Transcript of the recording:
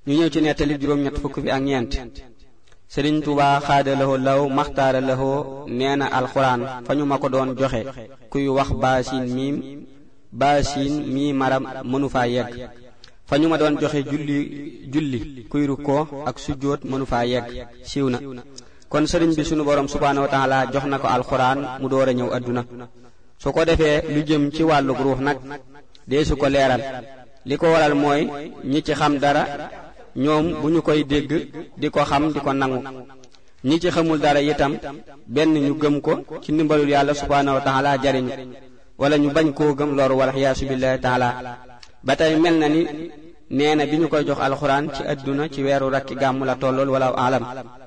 ñu ñëw ci nettali juróom-ñett fukk bi ak ñeent sëriñ Tuubaa xaadalahoo law maxtaara lahoo nee na alxuraan fa ñu ma ko doon joxe kuy wax baasiin miim baasiin mii maram mënu faa yegg fa ñu ma doon joxe julli julli kuy rukkoo ak sujjóot mënu faa yegg siiw na kon sëriñ bi sunu borom subhaanahu wa taala jox na ko alxuraan mu door a ñëw adduna su ko defee lu jëm ci wàllug ruux nag dee su ko leeral li ko waral mooy ñi ci xam dara ñoom bu ñu koy dégg di ko xam di ko nangu ñi ci xamul dara itam benn ñu gëm ko ci ndimbalul yàlla subhaanahu wa taala jariñu wala ñu bañ koo gëm loru wala xiyaasu billahi taala ba tey mel na ni nee na bi ñu koy jox alxuraan ci adduna ci weeru rakki gàmmu la tollool wala alam